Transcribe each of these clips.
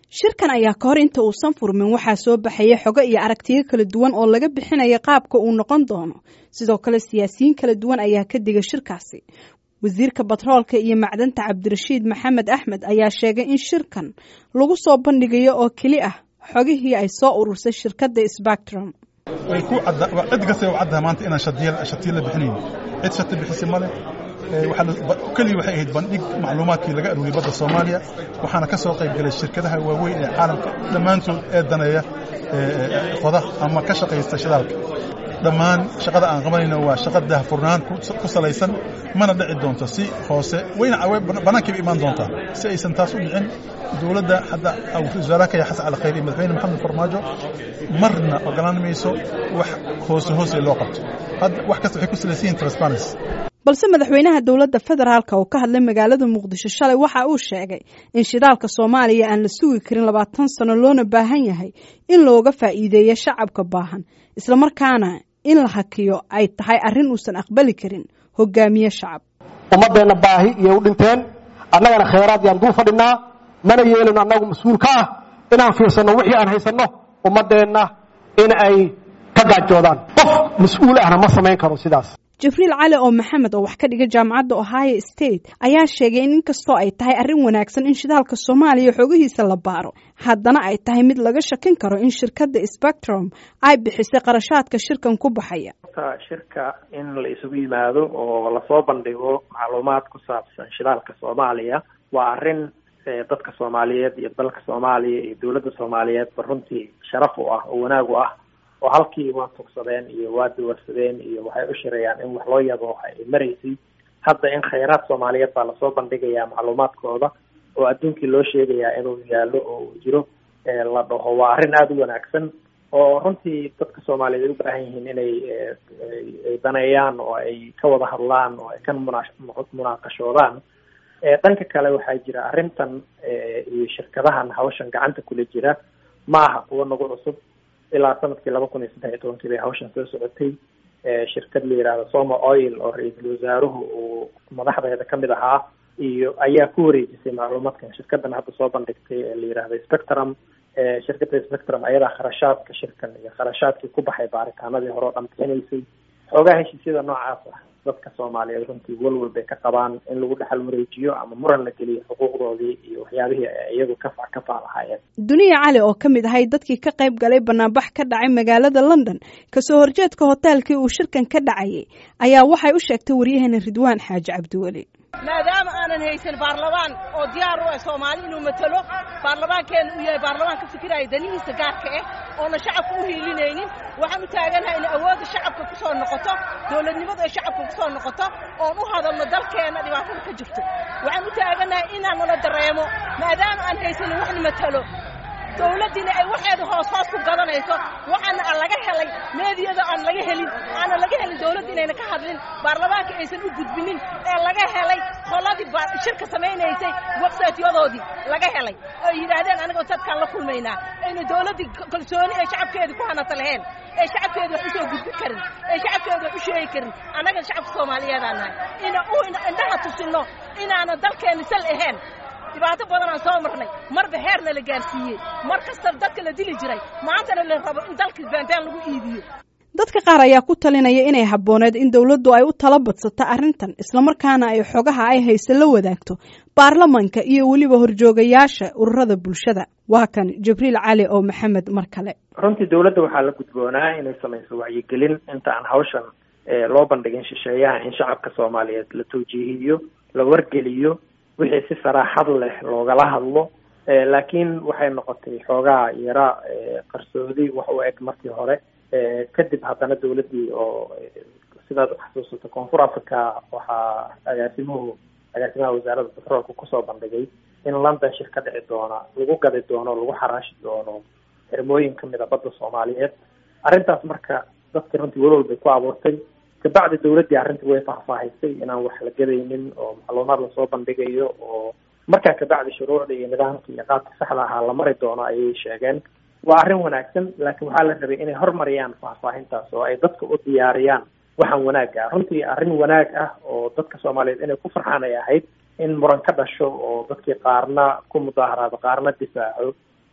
shirkan ayaa ka hor inta uusan furmin waxaa soo baxaya xogo iyo aragtiyo kala duwan oo laga bixinaya qaabka uu noqon doono sidoo kale siyaasiyiin kala duwan ayaa ka diga shirkaasi wasiirka batroolka iyo macdanta cabdirashiid maxamed axmed ayaa sheegay in shirkan lagu soo bandhigayo oo keli ah xogihii ay soo urursay shirkadda spectrum way ku cid kasta u caddaha maanta inaan shatiyo la bixinayn cid shati bixisi ma leh keliya waxay ahayd bandhig macluumaadkii laga aruuriyey badda soomaaliya waxaana ka soo qayb galay shirkadaha waaweyn ee caalamka dhammaantood ee daneeya qoda ama ka shaqaysta shidaalka dhammaan shaqada aan qabanayno waa shaqa daahfurnaan ku salaysan mana dhici doonto si hoose wayna bannaankayba imaan doontaa si aysan taas u dhicin dowladda hadda wasaaraha kaya xasan cali khayr iyo madaxweyne maxamed farmaajo marna ogolaan mayso wax hoose hoose loo qabto hadda wax kasta waxay ku salaysan yihin transparency balse madaxweynaha dowladda federaalka oo ka hadlay magaalada muqdisho shalay waxa uu sheegay in shidaalka soomaaliya aan la sugi karin labaatan sano loona baahan yahay in looga faa'iideeyo shacabka baahan islamarkaana in la hakiyo ay tahay arrin uusan aqbali karin hogaamiye shacab ummaddeenna baahi iyay u dhinteen annagana khayraad yaan dul fadhinaa mana yeelino annagu mas-uul ka ah inaan fiirsanno wixii aan haysanno ummaddeenna in ay ka gaajoodaan qof mas-uul ahna ma samayn karo sidaas jibriil cali oo maxamed oo wax ka dhiga jaamacadda ohio state ayaa sheegay in inkastoo ay tahay arrin wanaagsan in shidaalka soomaaliya xoogihiisa la baaro haddana ay tahay mid laga shakin karo in shirkadda spectrum ay bixisay qarashaadka shirkan ku baxaya shirka in la isugu yimaado oo lasoo bandhigo macluumaad ku saabsan shidaalka soomaaliya waa arrin dadka soomaaliyeed iyo dalka soomaaliya iyo dowladda soomaaliyeedba runtii sharaf u ah oo wanaag u ah oo halkii waa tugsadeen iyo waa dawarsadeen iyo waxay u shirayaan in wax loo yabo ay maraysay hadda in khayraad soomaaliyeed baa lasoo bandhigayaa macluumaadkooda oo adduunkii loo sheegayaa inuu yaallo oo uu jiro la dhaho waa arrin aada u wanaagsan oo runtii dadka soomaaliyeed ay u baahan yihiin inay ay daneeyaan oo ay ka wada hadlaan oo ay ka muna munaaqashoodaan dhanka kale waxaa jira arrintan iyo shirkadahan hawshan gacanta kula jira ma aha kuwo nagu cusub ilaa sanadkii laba kun iyo saddex iyo tobankii bay hawshan soo socotay shirkad la yidhahdo soma oil oo ra-iisul wasaaruhu uu madaxdeeda kamid ahaa iyo ayaa ku wareejisay macluumaadkan shirkadan hadda soo bandhigtay ee la yidhahdo spectrum shirkadda spectrum ayadaa kharashaadka shirkan iyo kharashaadkii ku baxay baaritaanadii hore oo dhan bixinaysay xoogaa heshiisyada noocaas ah dadka soomaaliyeed runtii walwal bay ka qabaan in lagu dhexal wareejiyo ama muran la geliyo xuquuqdoodii iyo waxyaabihii ay iyagu kafa kafaa lahaayeen duniya cali oo ka mid ahay dadkii ka qayb galay banaanbax ka dhacay magaalada london kasoo horjeedka hoteelkii uu shirkan ka dhacayay ayaa waxay u sheegtay waryaheena ridwaan xaaji cabdiweli maadaama aanan haysan baarlamaan oo diyaar u ah soomaali inuu matalo baarlamaankeena uu yahay baarlamaan ka fikiraya danihiisa gaarka ah oona shacabka u hiilinaynin waxaan u taaganahay in awoodda shacabka ku soo noqoto dowladnimadu ay shacabka ku soo noqoto oon u hadalno dalkeenna dhibaatada ka jirto waxaan u taaganahay inaan nala dareemo maadaama aan haysanin waxna matalo dawladdiina ay waxeeda hoos hoos ku gadanayso waxaana aan laga helay meediyada aan laga helin aana laga helin dawladda inayna ka hadlin baarlamaanka aysan u gudbinin ee laga helay qoladii shirka samaynaysay websaytyadoodii laga helay oo yidhaahdeen anigoo dadkaan la kulmaynaa ayna dawladdii kalsooni ee shacabkeedii ku hanata lahayn ee shacabkeeda wax u soo gudbin karin ee shacabkeeda wax u sheegi karin annaga shacabka soomaaliyeedaan nahay ina u indhaha tusinno inaanan dalkeenna sal ahayn dhibaato badan aan soo marnay marba heerna la gaarsiiyey mar kasta dadka la dili jiray maantana la rabo in dalka baantaan lagu iibiyo dadka qaar ayaa ku talinaya inay habbooneed in dowladdu ay u tala badsato arrintan islamarkaana ay xogaha ay hayse la wadaagto baarlamanka iyo weliba horjoogayaasha ururada bulshada waa kan jibriil cali oo maxamed mar kale runtii dowladda waxaa la gudboonaa inay samayso wacyigelin inta aan hawshan loo bandhigin shisheeyaha in shacabka soomaaliyeed la tawjiihiyo la wargeliyo wixii si saraaxad leh loogala hadlo laakiin waxay noqotay xoogaa yara qarsoodi wax u eg markii hore kadib haddana dawladdii oo sidaad uxasuusato koonfur africa waxaa agaasimuhu agaasimaha wasaaradda batroolka kusoo bandhigay in london shir ka dhici doona lagu gadi doono lagu xaraashi doono xirmooyin kamid a badda soomaaliyeed arrintaas marka dadka runtii walwal bay ku abuurtay kabacdi dawladdii arrintii way faahfaahisay inaan wax la gadaynin oo macluumaad lasoo bandhigayo oo markaa kabacdi shuruucda iyo nidaamka iyo qaabka saxda ahaa la mari doono ayay sheegeen waa arrin wanaagsan laakiin waxaa la rabay inay hormariyaan faahfaahintaas oo ay dadka u diyaariyaan waxaan wanaagga ah runtii arrin wanaag ah oo dadka soomaaliyeed inay ku farxaan ay ahayd in muran ka dhasho oo dadkii qaarna ku mudaaharaado qaarna difaaco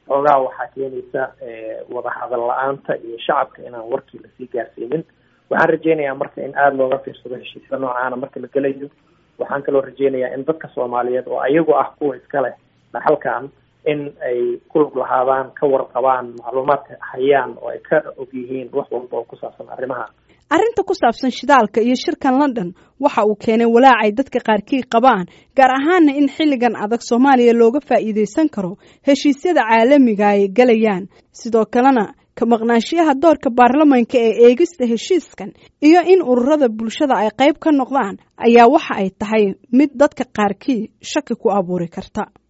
xoogaa waxaa keenaysa wadahadal la-aanta iyo shacabka inaan warkii lasii gaarsiinin waxaan rajeynayaa marka in aada looga fiirsado heshiisya noocaana marka la gelayo waxaan kaloo rajeynayaa in dadka soomaaliyeed oo ayagu ah kuwa iska leh dhaxalkan in ay ku lug lahaadaan ka warqabaan macluumaadka hayaan oo ay ka og yihiin wax walba oo ku saabsan arrimaha arrinta ku saabsan shidaalka iyo shirkan london waxa uu keenay walaacay dadka qaarkii qabaan gaar ahaana in xilligan adag soomaaliya looga faa'iidaysan karo heshiisyada caalamiga ay galayaan sidoo kalena ka maqnaanshiyaha doorka baarlamanka ee eegista heshiiskan iyo in ururada bulshada ay qayb ka noqdaan ayaa waxa ay tahay mid dadka qaarkii shaki ku abuuri karta